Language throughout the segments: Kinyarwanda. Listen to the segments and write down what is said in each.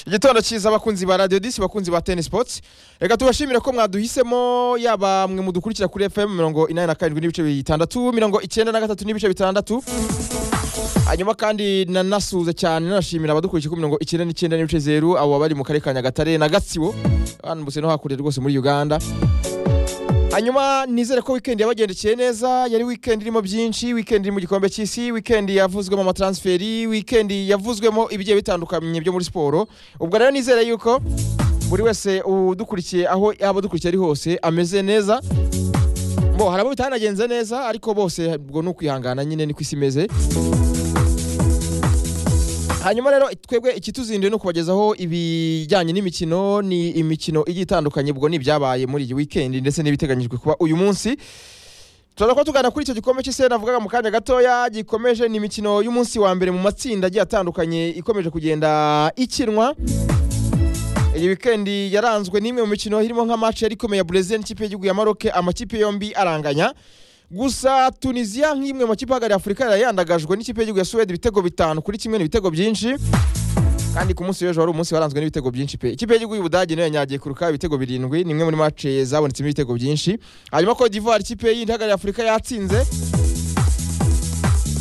igitondo cyiza abakunzi ba radiyo disi abakunzi ba teni sipotsi reka tubashimire ko mwaduhisemo yaba mwe mudukurikira kuri fm mirongo inani na karindwi n'ibice bitandatu mirongo icyenda na gatatu n'ibice bitandatu hanyuma kandi nanasuhuza cyane nanashimira abadukurikiye kuri mirongo icyenda n'icyenda n'ibice zeru abo bari mu karere ka nyagatare na gatsibo banambutse no hakurya rwose muri uganda hanyuma nizere ko wikendi yabagendekeye neza yari wikendi irimo byinshi wikendi iri mu gikombe cy'isi wikendi yavuzwemo amatransferi wikendi yavuzwemo ibigiye bitandukanye byo muri siporo ubwo rero nizere yuko buri wese udukurikiye aho yaba adukurikiye ari hose ameze neza bo hari abo bitanagenze neza ariko bose ubwo ni ukwihangana nyine ni ku isi imeze hanyuma rero twebwe ikituzinduye ni ukubagezaho ibijyanye n'imikino ni imikino igiye itandukanye ubwo ni ibyabaye muri iyi wikendi ndetse n'ibiteganyijwe kuba uyu munsi turaza kuba tugana kuri icyo gikombe cy'isi navugaga mu kanya gatoya gikomeje ni imikino y'umunsi wa mbere mu matsinda agiye atandukanye ikomeje kugenda ikinwa iyi wikendi yaranzwe n'imwe mu mikino irimo nka match yari ikomeye ya Brazil n'ikipe y'igihugu ya Maroc amakipe yombi aranganya gusa tunisiya nk'imwe mu makipe ahagarariye afurika yayandagajwe n'ikipe y'igihugu ya suwede ibitego bitanu kuri kimwe n'ibitego byinshi kandi ku munsi w'ejo wari umunsi waranzwe n'ibitego byinshi pe ikipe y'igihugu y'ubudage nayo yanyagiye kuruka ibitego birindwi ni imwe muri mace zabonetsemo ibitego byinshi hanyuma cote d'ivoire ikipe yindi ihagarariye afurika yatsinze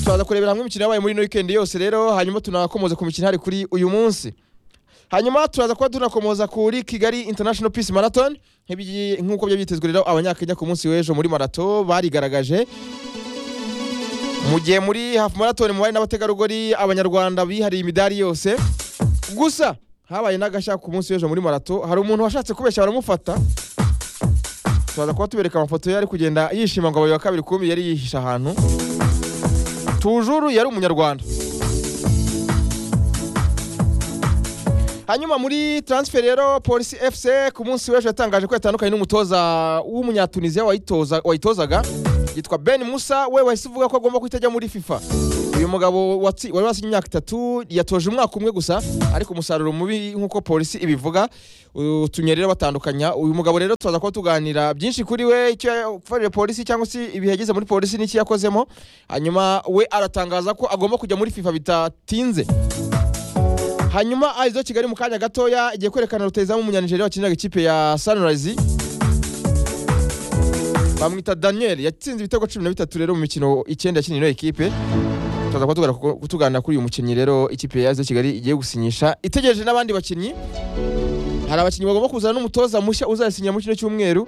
turaza kurebera hamwe imikino yabaye muri ino wikendi yose rero hanyuma tunakomoza ku mikino ihari kuri uyu munsi hanyuma turaza kuba tunakomoza kuri kigali international peace marathon nk'ibi- nk'uko byari byitezwe rero abanyakenya ku munsi w'ejo muri marato barigaragaje mu gihe muri hafu marathon mu bari n'abategarugori abanyarwanda bihariye imidari yose gusa habaye n'agashya ku munsi w'ejo muri marato hari umuntu washatse kubeshya baramufata turaza kuba tubereka amafoto ye ari kugenda yishima ngo abaye wa kabiri kumbi yari yihishe ahantu tujuru yari umunyarwanda hanyuma muri transfer rero polisi fc ku munsi w'ejo yatangaje ko yatandukanye n'umutoza w'umunyatuniziya wayitoza- wayitozaga yitwa ben musa we wahise uvuga ko agomba guhita ajya muri fifa uyu mugabo watsi- wari wasinye imyaka itatu yatoje umwaka umwe gusa ariko umusaruro mubi nk'uko polisi ibivuga utumye rero batandukanya uyu mugabo rero turaza kuba tuganira byinshi kuri we icyo yafarije polisi cyangwa se ibihe yagize muri polisi n'icyo yakozemo hanyuma we aratangaza ko agomba kujya muri fifa bitatinze hanyuma aizo kigali mu kanya gatoya igiye kwerekana rutahizamu umunyanigeriya wakiniraga ikipe ya sunrise bamwita daniel yatsinze ibitego cumi na bitatu rero mu mikino icyenda yakinira ino ekipe turaza kuba tugana- kutuganira kuri uyu mukinnyi rero ikipe ya aizo kigali igiye gusinyisha itegereje n'abandi bakinnyi hari abakinnyi bagomba kuzana n'umutoza mushya uzayasinyira muri kino cyumweru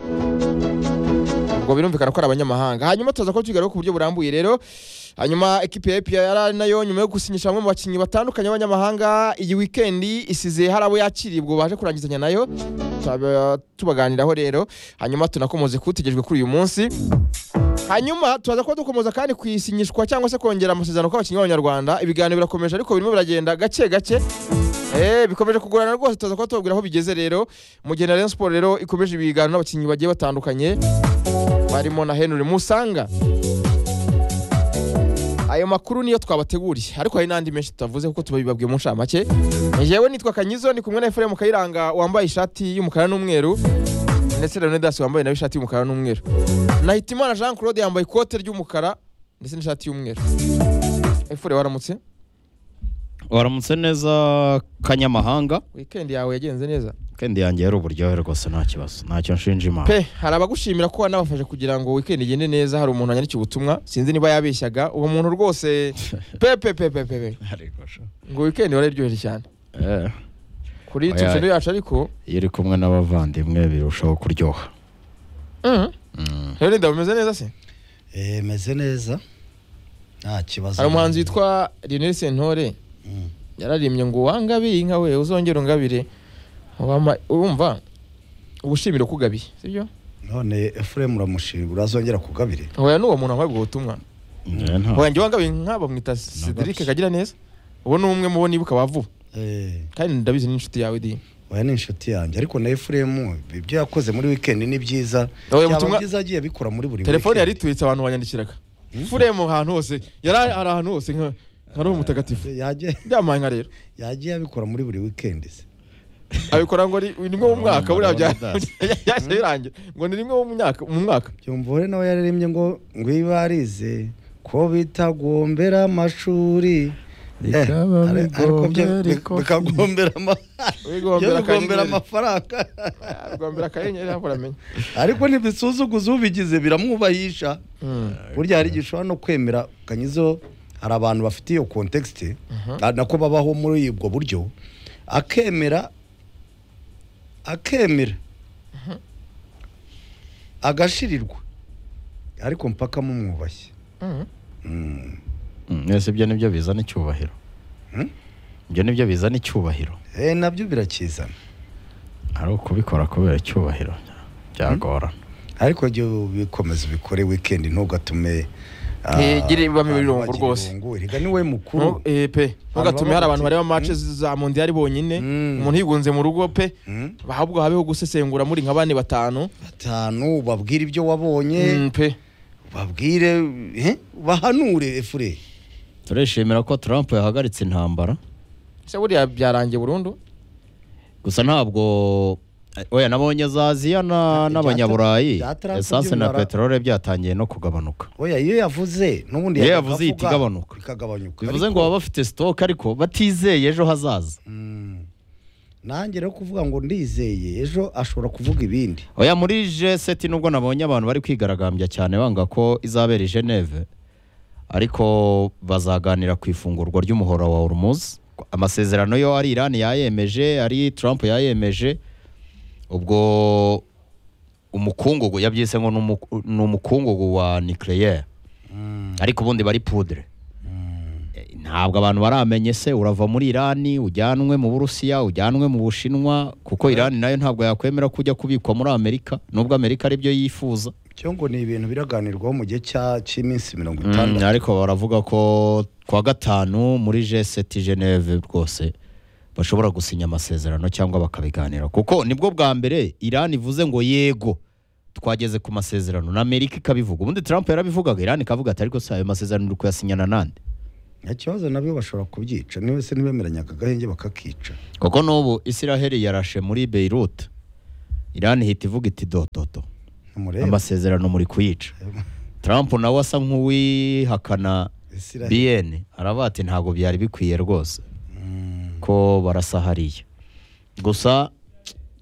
ubwo birumvikana ko ari abanyamahanga hanyuma turaza kuba tubigaruka ku buryo burambuye rero hanyuma ekipi ya APR nayo nyuma yo gusinyisha bamwe mu bakinnyi batandukanye b'abanyamahanga iyi wikendi isize hari abo yakiriye ubwo baje kurangizanya nayo Tuzaba tubaganiraho rero hanyuma tunakomoze kuwutegerejwe kuri uyu munsi hanyuma turaza kuba dukomeza kandi kwisinyishwa cyangwa se kongera amasezerano kw'abakinnyi b'abanyarwanda ibiganiro birakomeje ariko birimo biragenda gake gake Eh, bikomeje kugorana rwose turaza kuba tubabwira aho bigeze rero mu gihe na Rayon Sport rero ikomeje ibiganiro n'abakinnyi bagiye batandukanye barimo na Henry Musanga ayo makuru niyo twabateguriye ariko hari n'andi menshi tutavuze kuko tubibabwiye mu nshamake yewe nitwa kanyizo ni kumwe na efuremu kayiranga wambaye ishati y'umukara n'umweru ndetse na leonidas wambaye nawe ishati y'umukara n'umweru nahitimana jean claude yambaye ikote ry'umukara ndetse n'ishati y'umweru efure waramutse waramutse neza kanyamahanga wikendi yawe yagenze neza kandi yanjye yari uburyohe rwose nta kibazo ntacyo nshinja imana pe hari abagushimira ko wanabafashe kugira ngo wikendi igende neza hari umuntu wanyandikiye ubutumwa sinzi niba yabeshyaga uwo muntu rwose pe pe pe pe pe pe Ariko sha. ngo wikendi wararyoheje cyane Eh, kuri Oya. tucendo yacu ariko iyo uri kumwe n'abavandimwe birushaho kuryoha Mhm. Mm. leonidas umeze neza se Eh, meze neza nta kibazo hari umuhanzi witwa Lionel Sentore Mm. yararimbye ngo wangabire inka we uzongera ungabire Wama- urumva ubushimiro kugabiye sibyo none efuremu uramushimira urazongera kugabire hoya n'uwo muntu wambaye ubwo butumwa Eh, nta- hoya njye wangabire inka bamwita Cedric kagira neza uwo ni umwe mu bo nibuka wavu Eh, kandi ndabizi n'inshuti yawe di oya ni inshuti yanjye ariko na efuremu ibyo yakoze muri wikendi ni byiza Oya, byaba ubutumwa- byiza agiye abikora muri buri telefone yari weekend. ituritse abantu banyandikiraga furemu ahantu hose yari ari ahantu hose nka nka roho mutagatifu Yagiye- byamuhaye nka rero yagiye abikora muri buri wikendi se abikora ngo ni ni nko mu mwaka buriya bya Leonidas. yahise birangira ngo ni rimwe mu myaka mu mwaka byumvore nawe yararembye ngo ngwibarize ko bitagombera amashuri bikaba bigombye ariko bikagombera wigombera akanyenyeri amafaranga wigombera akanyenyeri ntabwo uramenya ariko ntibisuzuguza ubigize biramwubahisha Hmm. burya hari igihe ushobora no kwemera ukanyizeho hari abantu bafite iyo kontekisite nako babaho muri ubwo buryo akemera akemera agashirirwa ariko mpaka mumwubashye Hmm. Mm. Mm, ese ibyo nibyo bizana icyubahiro Hmm? ibyo nibyo bizana icyubahiro Eh, nabyo birakizana ari ukubikora kubera icyubahiro byagorana ariko jya ubikomeza ubikore weekend ntugatume Ntigire ibibamo ibirungo rwose. erega ni we mukuru Ntu- eh, pe ntugatume hari abantu bavuga bareba ati, match za mondiyari bonyine Hmm. umuntu yigunze mu rugo pe Mm? ahubwo habeho gusesengura muri nka bane batanu batanu ubabwire ibyo wabonye Hmm, pe ubabwire eh, ubahanure efure turishimira ko Trump yahagaritse intambara ese buriya byarangiye burundu gusa ntabwo oya nabonye za aziya na- Ibya- n'abanyaburayi ibya Trump esanse na by'ibimara- peteroli byatangiye no kugabanuka oya iyo yavuze n'ubundi Iyo yajyaga yavuze ihita avuga, igabanuka. ikagabanuka bivuze ngo Ariko, baba bafite sitoke ariko batizeye ejo hazaza mm, nanjye rero kuvuga ngo ndizeye ejo ashobora kuvuga ibindi oya muri jeseti nubwo nabonye abantu bari kwigaragambya cyane banga ko izabera i geneve ariko bazaganira ku ifungurwa ry'umuhoro wa urumuzi amasezerano yo ari irani yayemeje ari trump yayemeje ubwo umukungugu yabyise ngo ni umu- ni umukungugu wa nucleaire Mm. ariko ubundi bari pudre Eh, ntabwo abantu baramenye se urava muri irani ujyanwe mu burusiya ujyanwe mu bushinwa kuko irani nayo ntabwo yakwemera ko ujya kubikwa muri amerika nubwo amerika aribyo yifuza cyo ngo ni ibintu biraganirwaho mu gihe cya- cy'iminsi mirongo Mm, itandatu ariko baravuga ko ku wa gatanu muri g7 geneve rwose bashobora gusinya amasezerano cyangwa bakabiganira kuko nibwo bwa mbere irani ivuze ngo yego twageze ku masezerano na amerika ikabivuga ubundi trump yarabivugaga irani ikavuga ati ariko si ayo masezerano uri kuyasinyana nande nta kibazo nabyo bashobora kubyica niba se ntibemeranyaga agahenge bakakica kuko n'ubu israheli yarashe muri beirut irani ihita ivuga iti dododo ntumurebe amasezerano muri kuyica trump nawe asa nk'uwihakana Israel. bn araba ati ntabwo byari bikwiye rwose Mm. ko barasa hariya gusa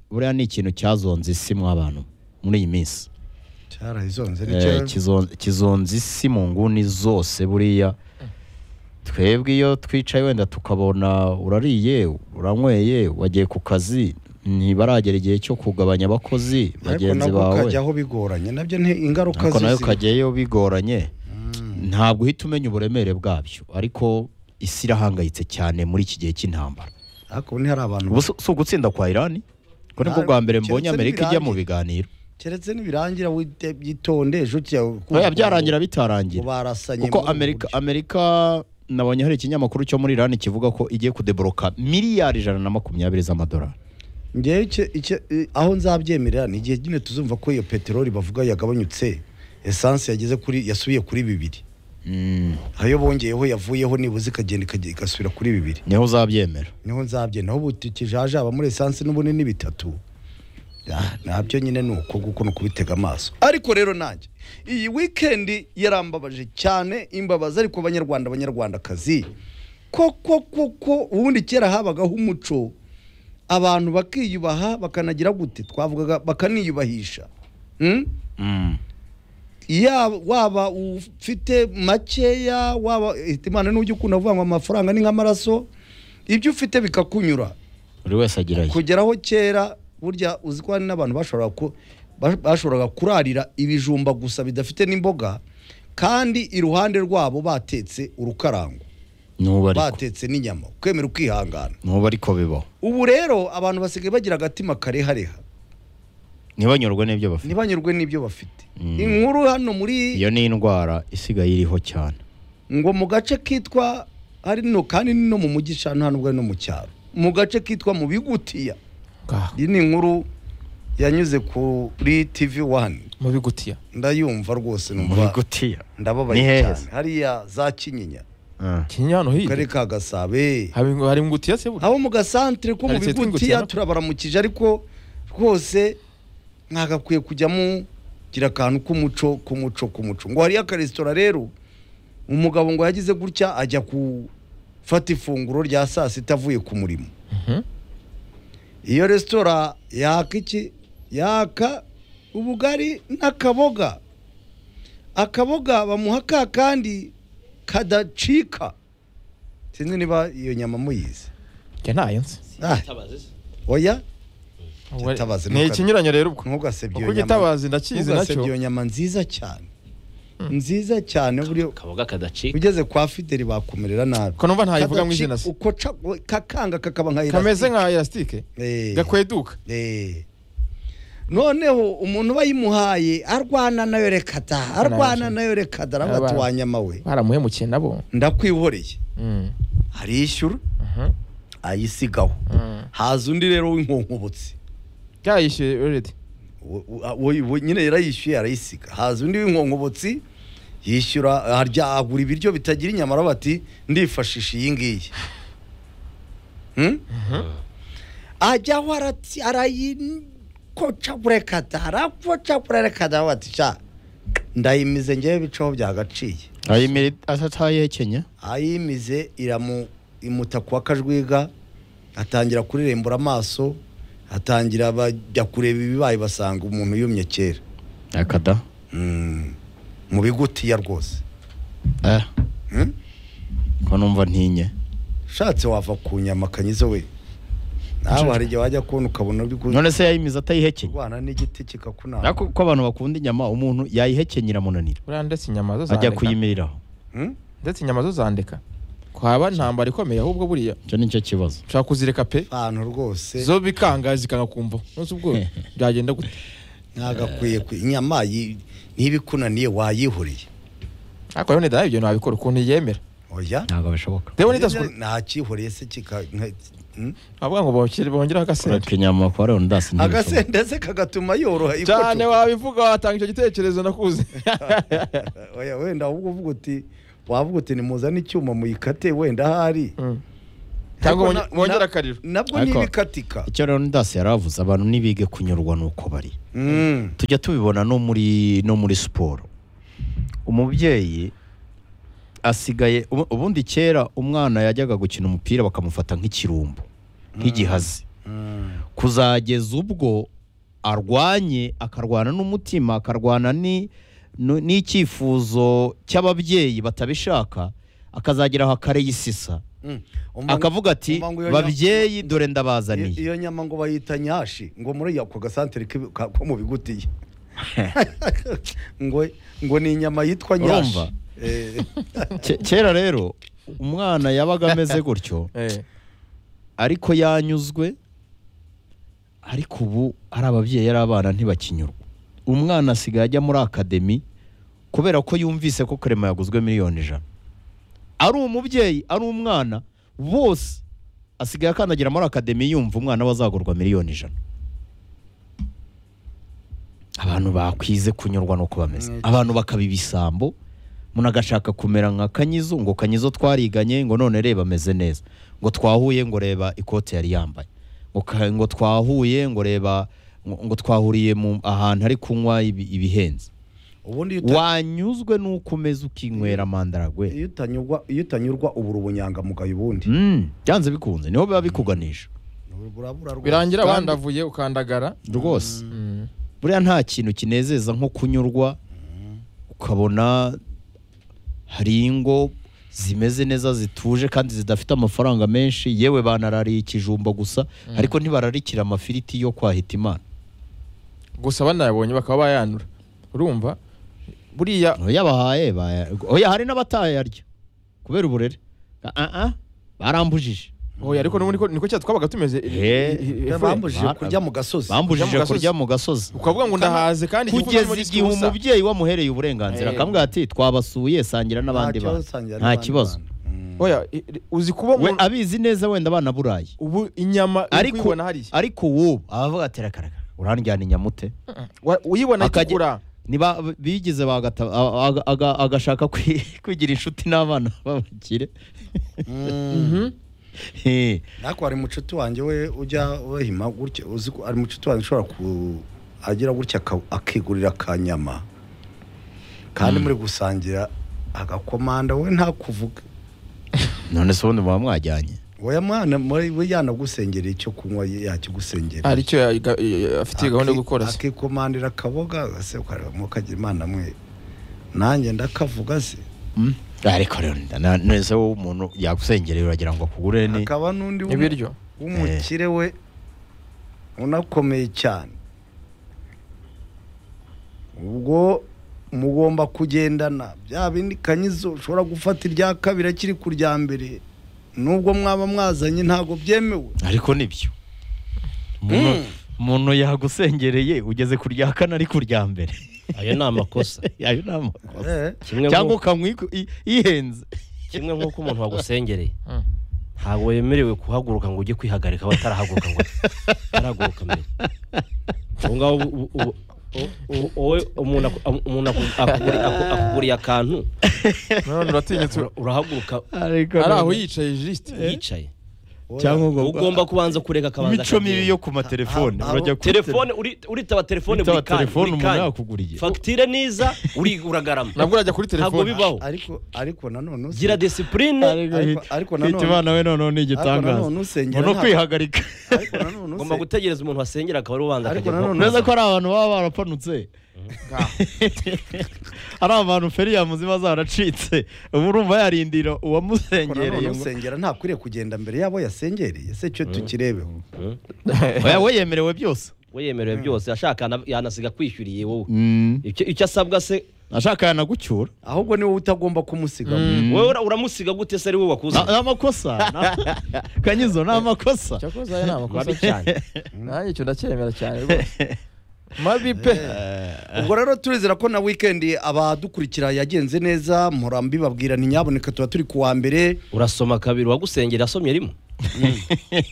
buriya ni ikintu cyazonze isi mu abantu muri iyi minsi cyarahizonze Eh, nicyo kizon- kizonza isi mu nguni zose buriya twebwe iyo twicaye wenda tukabona urariye uranyweye wagiye ku kazi ntibaragera igihe cyo kugabanya abakozi ariko bagenzi nabwo bawe ukajyaho bigoranye nabyo ni ingaruka ariko nayo z'isi ukajyayo bigoranye Mm. ntabwo uhita umenya uburemere bwabyo ariko isi irahangayitse cyane muri iki gihe cy'intambara ariko ubu ntihari abantu ubu si si ugutsinda kwa irani ko nibwo bwa mbere mbonye Keretse amerika ijya mu ntibirangiye. biganiro keretse nibirangira wite- byitonde ejo oya byarangira bitarangira ubarasanye kuko muri ubu amerika buryo. amerika nabonye hari ikinyamakuru cyo muri irani kivuga ko igiye kudeboroka miliyari ijana na makumyabiri z'amadolari njyewe icyo- icyo- i- aho nzabyemerera ni igihe nyine tuzumva ko iyo peteroli bavuga yagabanyutse esanse yageze kuri yasubiye kuri bibiri ayo bongeyeho yavuyeho nibuze ikagenda ikajya- igasubira kuri bibiri niho uzabyemera niho nzabye naho ubu tukijaje aba muri esanse n'ubundi ni bitatu Ah, nabyo nyine ni uko guko ni ukubitega amaso ariko rero nanjye iyi wikendi yarambabaje cyane imbabazi ariko abanyarwanda abanyarwandakazi koko koko ubundi kera habagaho umuco abantu bakiyubaha bakanagira gute twavugaga bakaniyubahisha Hmm? ya waba ufite makeya waba eh, imana n'ujya ukunda kuvuga ngo amafaranga ni nk'amaraso ibyo ufite bikakunyura buri wese agira ye kugeraho kera burya uzi ko hari n'abantu bashoboraga ku- ba- bashoboraga kurarira ibijumba gusa bidafite n'imboga kandi iruhande rwabo batetse urukarango n'ubu ariko batetse n'inyama kwemera ukihangana n'ubu ariko bibaho ubu rero abantu basigaye bagira agatima karehareha ntibanyurwe n'ibyo bafite ntibanyurwe n'ibyo bafite Mm. inkuru hano muri iyo ni indwara isigaye iriho cyane ngo mu gace kitwa ari no kandi ni no mu mujyi sha nubwo ari no mu cyaro mu gace kitwa mu bigutiya Ngaho, iyi ni inkuru yanyuze kuri tv wani mu bigutiya ndayumva rwose mu numva bigutiya ndababaye Ni heza. cyane hariya za kinyinya Ah. kinyinya hano mu hirya karere ka gasabe hari hari ngutiya se burya abo mu gasantere ko mu Karitsiye tw'ingutiya, bigutiya no? turabaramukije ariko rwose mwagakwiye kujyamo gira akantu k'umuco k'umuco k'umuco ngo hariyo akaresitora rero umugabo ngo yagize gutya ajya ku fata ifunguro rya saa sita avuye ku murimo iyo resitora yaka iki yaka ubugari n'akaboga akaboga bamuha ka kandi kadacika sinzi niba iyo nyama muyizi njye ntayo nzi Ah, oya Itabazi ni nuko- ikinyuranyo rero ubwo ntugasebye kuko iyo nyama igitabazi ndakizi ntugasebye nacyo iyo nyama nziza cyane nziza cyane buriya kaboga kadacika ugeze kwa fideli bakumerera nabi ko numva ntayivuga mu izina Kadaci- se uko ca- kakanga kakaba nka kameze elastic. nka elasitike Eh. gakweduka Eh. noneho umuntu bayimuhaye arwana nayo reka da arwana nayo reka da Abana. arabatuwanyama we baramuhemukiye nabo ndakwihoreye Mm. arishyura Mhm. ayisigaho Mm. haza undi rero w'inkonkobotsi yayishyuye already Wo- wo- wo- nyine yarayishyuye arayisiga haza undi w'inkonkobotsi yishyura arya agura ibiryo bitagira inyama aravuga ati ndifashisha iyi ngiyi Hmm? ajyaho arati- arayikocagura kada arakocagura reka da aravuga ati sha ndayimize ngewe bicaho byagaciye ayimiri atayihekenya ayimize iramu imuta kwa kajwiga atangira kurirembura amaso atangira bajya kureba ibibaye basanga umuntu yumye kera akada Mm. mu bigutiya rwose eh Hmm? ko numva ntinye ushatse wava ku nyama kanyizo we nawe hari igihe wajya kubona ukabona uri gu- none se yayimiza atayihekenya kurwana n'igiti kikakunama ariko ko abantu bakunda inyama umuntu yayihekenya iramunanira buriya ndetse inyama zo ajya zandika kuyimiriraho Hmm? ndetse inyama zo zandika kwaba ntambara ikomeye ahubwo buriya icyo ni cyo kibazo ushaka kuzireka pe abantu rwose zo bikanga zikanga kumva nose ubwo byagenda gute ntagakwiye kwi- inyama yi- niba ikunaniye wayihuriye ariko rero nida ibyo ntabikora ukuntu yemera oya ntabwo bishoboka rero nidasukura nakihuriye se kika nka- Hmm? avuga ngo bongere bongeraho agasenda kureka inyama kwa leonidas ntibishoboka agasenda se kagatuma yoroha ikoco. cyane wabivuga watanga icyo gitekerezo nakuze oya wenda ahubwo uvuga uti wavuga uti nimuzane icyuma muyikate wenda ahari Mm. cyangwa Ariko wonge- na- wongere na- akariro nabwo Ariko- ntibikatika icyo leonidas yari avuze abantu ntibige kunyurwa n'uko bari Mm. tujya tubibona no muri no muri siporo umubyeyi asigaye ubu- ubundi kera umwana yajyaga gukina umupira bakamufata nk'ikirumbo nk'igihazi Mm. kuzageza ubwo arwanye akarwana n'umutima akarwana ni- nu- n'icyifuzo cy'ababyeyi batabishaka akazagera aho akareyisisa Mm. Umva- akavuga ati umva ngo iyo nya- babyeyi dore iyo- ndabazaniye iyo nyama ngo bayita nyashi ngo muri ako gasantere k'ibi- ka- ko mu bigutiye ngo ngo ni inyama yitwa nyashi Urumva? Eh, Ke- kera rero umwana yabaga ameze gutyo Eh. ariko yanyuzwe ariko ubu ari ababyeyi ari abana ntibakinyurwa umwana asigaye ajya muri akademi kubera ko yumvise ko karema yaguzwe miliyoni ijana ari umubyeyi ari umwana bose asigaye akandagira muri akademi yumva umwana we azagurwa miliyoni ijana abantu bakwize kunyurwa n'uko bameze Mm. abantu bakaba ibisambo umuntu agashaka kumera nka kanyizo ngo kanyizo twariganye ngo none reba ameze neza ngo twahuye ngo reba ikote yari yambaye ngo, ka- ngo twahuye ngo reba ngo, ngo twahuriye mu ahantu hari kunywa ibi- ibihenze ubundi iyo uta- wanyuzwe n'uko umeze ukinywera mandaragwe iyo utanyurwa iyo utanyurwa ubura ubunyangamugayo ubundi Mm, byanze bikunze niho biba bikuganisha burabura rwose. birangira Kandi- bandavuye ukandagara rwose Mm. buriya nta kintu kinezeza nko kunyurwa ukabona hari ingo zimeze neza zituje kandi zidafite amafaranga menshi yewe banarariye ikijumba gusa ariko ntibararikira amafiriti yo kwa Hitimana gusa banayabonye bakaba bayanura urumva buriya yabahaye baya- oya hari n'abatayarya kubera uburere Ah, ah, ah, barambujije oya ariko nubundi ko- niko cyacu twabaga tumeze i- Eh, i- i- Ya, Efraim. bambujije Ba- kurya mu gasozi bambujije Kurya mu kurya mu gasozi ukavuga ngo ndahaze kandi igifu kugeza kirimo gifite igihe ubusa. umubyeyi wamuhereye uburenganzira Eh. akamubwira ati twabasuye sangira n'abandi Nta kibazo, bantu sangira nta n'abandi kibazo bantu. Mm. oya i- i- uzi kuba we umuntu- abizi neza wenda banaburaye ubu inyama uri ariko kuyibona hariya ariko wowe abavuga ati rakaraka uranjyana inyamute Wa- uyibona Akajya- itukura niba bigize bagata- a- a- aga- agashaka kwi- kwigira inshuti n'abana b'abakire Mm. Mhm. Eh, ariko hari mucuti wanjye we ujya wahima gutya uzi ko hari mucuti wanjye ushobora ku agira gutya aka- akigurira akanyama kandi muri gusangira agakomanda we ntakuvuga none se ubundi muba mwajyanye oya mwana muri- we yanagusengera icyo kunywa yakigusengera hari icyo ya- ga- ya- afitiye gahunda yo gukora se akikomandira akaboga ase ukareba mukagira imana mwe nanjye ndakavuga se Mm. ariko rero na- none se wowe umuntu yagusengereye uragira ngo akugure ni hakaba n'undi w'umu- ibiryo w'umukire we unakomeye cyane ubwo mugomba kugendana bya bindi kanyizo ushobora gufata irya kabiri akiri ku rya mbere nubwo mwaba mwazanye ntabwo byemewe ariko nibyo Mm. Umuntu- umuntu yagusengereye ugeze ku rya kane ari ku rya mbere ayo ni amakosa ayo ni amakosa Eh, kimwe cyangwa nk'uko- ukanywa iku- i- ihenze kimwe nk'uko umuntu wagusengereye Mm. ntabwo wemerewe kuhaguruka ngo ujye kwihagarika batarahaguruka ngo atarahaguruka mbere ubu ngaho ubu- ubu- u- u- wowe umuntu aku- umuntu aku- akuguri- aku- akuguriye akantu none uratinyitse ura- urahaguruka ari aho yicaye jisite yicaye oya. cyangwa ngo ugomba kubanza kureka akabanza imico mibi akagenda. yo ku matelefone Ah, ah, urajya ah, kuri telefone uri- uritaba telefone Witaba buri kanya, telefone buri umuntu kanya. yakuguriye. fagitire niza uri- uragarama nabwo urajya kuri ntabwo telefone bibaho ariko ariko nanone usi- gira disipurine Ariko- ariko nanone- imana we noneho ni igitangaza nanone usengera umuntu ntabwo- kwihagarika ariko nanone ngomba use- gutegereza umuntu wasengera akaba ari ubanza Ariko akajya nanone- neza ko ari abantu baba barapanutse Ngaho. ari abantu feriyamu ziba zaracitse ubu urumva yarindira ariko nanone uwamusengereye ngo usengera ntakwiriye kugenda mbere y'abo yasengereye se cyo tukirebeho Mhm. oya we yemerewe byose we yemerewe byose ashaka yana- yanasiga kwishyuriye wowe icyo icyo asabwa se ashaka yanagucyura ahubwo niwe utagomba kumusigamo Mm. wowe ura- uramusiga gute se ari wowe wakuze ni amakosa na- kanyizo ni amakosa cyakoze aya ni amakosa mabi cyane nanjye icyo ndacyemera cyane rwose mabi pe ubwo rero turizera ko na wikendi abadukurikira yagenze neza murambi babwira nyaboneka tuba turi kuwa mbere urasoma kabiri uwagusengera asomye rimwe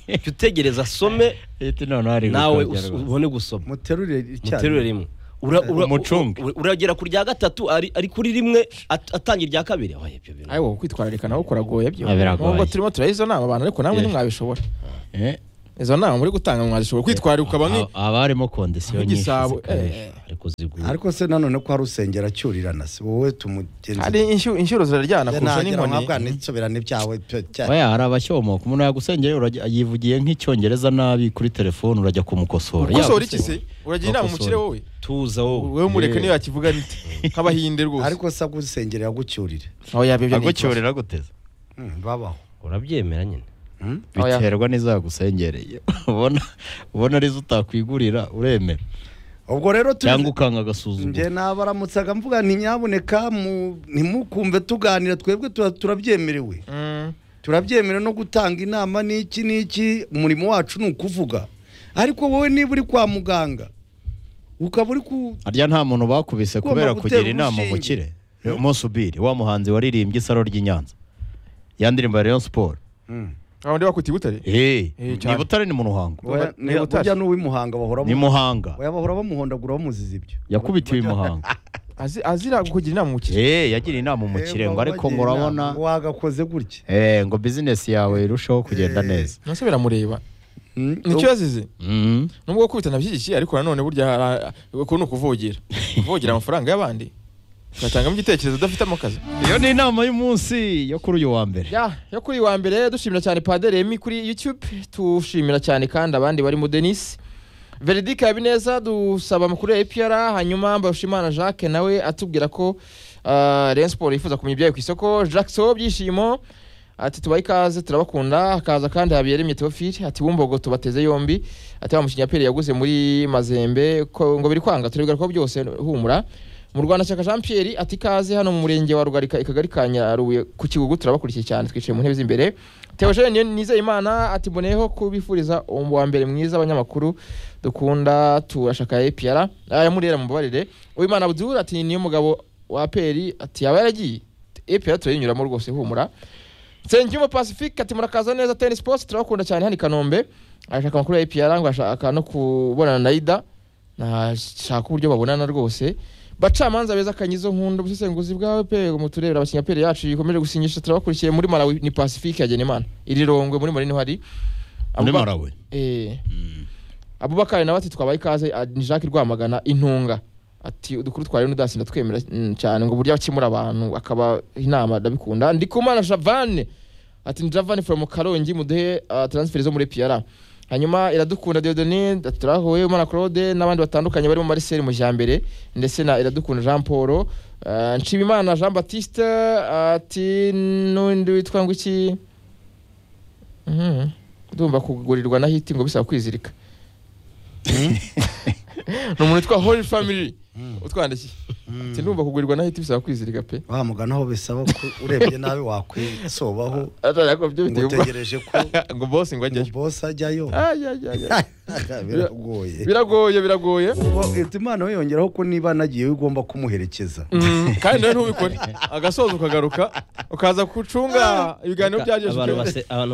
jya utegereza asome Iti noneho ari nawe gukabya us- rwose. ubone gusoma muterure muterure icyayi rimwe Ura- ura- Umucunge. u- u- uragera ku rya gatatu ari ari kuri rimwe at- atangira irya kabiri Oya, ibyo bintu ayiwo kwitwararika nawe kuragoye byo Ah, biragoye. nubwo turimo turaha izo nama abantu ariko namwe Yeah. ntimwabishobora Eh, izo nama muri gutanga mwazishobora kwitwararika ukaba nki haba- haba harimo kondisiyo nyinshi nk'igisabo zikabije. eh, eh. ariko zigura ariko se nanone ko hari usengera acyurirana se wowe hari tumugenzi inshyuro- inshyuro ziraryana kurusha n'inkoni ntabwo nsobirane byawe pe- cya- oya hari abashyomoka umuntu yagusengeye urajya- yivugiye nk'icyongereza nabi kuri telefone urajya kumukosora ukosora iki Yagusengeye. se uragira inama umukire wowe Wakosora. tuza wowe wowe mureke Yeah. niyo yakivuga nite nk'abahinde rwose ariko se agusengera yagucyurire aho yabibyo ni ikibazo agucyurira guteza Mm, babaho urabyemera nyine Mm? Oya. biterwa n'izagusengereye ubona ubona arizo utakwigurira uremera ubwo rero cyangwa turi ukanga njye agasuzuguro nabaramutsaga mvuga nti nyaboneka mu- ntimukumve tuganira twebwe tuba- turabyemerewe Mm. turabyemera no gutanga inama n'iki n'iki umurimo wacu ni ukuvuga ariko wowe niba uri kwa muganga ukaba uri ku harya nta muntu bakubise Ugomba kubera gutera kugira inama urushinge. umukire umunsi ubiri wa muhanzi waririmbye isaro ry'i Nyanza ya ndirimbo ya Rayon Sport Ah, undi wakwita ibutare Eh, Eh, ni cyane. Butare ni mu Ruhango Oya, ni ni- ubutare. burya n'uw'imuhanga bahora ni Muhanga oya, bahora bamuhondagura bamuziza ibyo yakubitiwe i Muhanga Azi- azira kugira inama umukire Eh, yagiriye inama umukire ngo ariko ngo urabona wagakoze gutya eh, ngo bizinesi yawe irusheho kugenda Eh. neza nase biramureba Mm, nicyo yazize Mm. nubwo gukubita nabyigikiye ariko nanone burya hari- uku ni ukuvugira kuvugira amafaranga y'abandi ugatangamo igitekerezo udafitemo akazi iyo ni inama y'umunsi yo kuri uyu wa mbere ya yo kuri uyu wa mbere dushimira cyane padiri Remy kuri youtube tushimira cyane kandi abandi barimo denise veridika Habineza dusaba amakuru ya APR hanyuma Mbarushimana Jacques nawe atubwira ko uh, Rayon Sport yifuza kumenya ibyayo ku isoko Jackson byishimo ati tubaha ikaze turabakunda hakaza kandi Habiyaremye Theophile ati bumbogo tubateze yombi ati wa mukinnyi ya PL yaguze muri Mazembe ko, ngo biri kwanga turebwa ko byose humura mu Rwanda cyaka Jean Pierre ati ikaze hano mu murenge wa Rugarika ikagari ka Nyarubuye ku Kigugu turabakurikiye cyane twicaye mu ntebe z'imbere Theogene Nizeyimana ati mboneyeho kubifuriza uwo wa mbere mwiza abanyamakuru dukunda turashaka APR aya murera mubabarire Uwimana Abdul ati niyo mugabo wa PL ati yaba yaragiye APR turayinyuramo rwose humura Nsengiyumva Pacifique ati murakaza neza Tennis Sports turabakunda cyane hano i Kanombe arashaka amakuru ya APR ngo ashaka no kubonana na Ida nashaka uburyo babonana rwose bacamanza beza akanyizo nkunda ubusesenguzi bwawe pe mu turere abakinnyi pere yacu ikomeje gusinyisha turabakurikiye muri Malawi ni Pacifique ya Genemana iri rongwe muri Mali niho hari muri Abuba- Malawi eh Abubakar nawe ati twabaye ikaze ah, ni Jacques Rwamagana intunga ati udukuru twawe n'udasinda twemera mm, cyane ngo burya akemura abantu akaba inama ndabikunda Ndikumana Javane ati ndravani from karongi muduhe ah, transfer zo muri piyara hanyuma iradukunda Dieudonne Daturahoye Umana Claude n'abandi batandukanye barimo Marcel Mujambere ndetse na iradukunda Jean Paul ah, Nshimimana Jean Baptiste ati n'undi witwa ngo iki Mhm. ndumva kugurirwa na hiti ngo bisaba kwizirika ni umuntu witwa Holy Family utwandikiye ati ndumva kugurirwa na hiti bisaba kwizirika pe wa mugana aho bisaba ko urebye nabi wakwisobaho atarako byo ngo biteye ubwoba. utegereje ko ngo bosi ngo ajyayo bosi ajyayo Ay, ay, ay, ay. biragoye biragoye biragoye Ubwo Imana yongeraho ko niba nagiye ugomba kumuherekeza Mm, kandi nawe ntubikore agasoza ukagaruka ukaza gucunga ibiganiro byagejejweho abantu base- abantu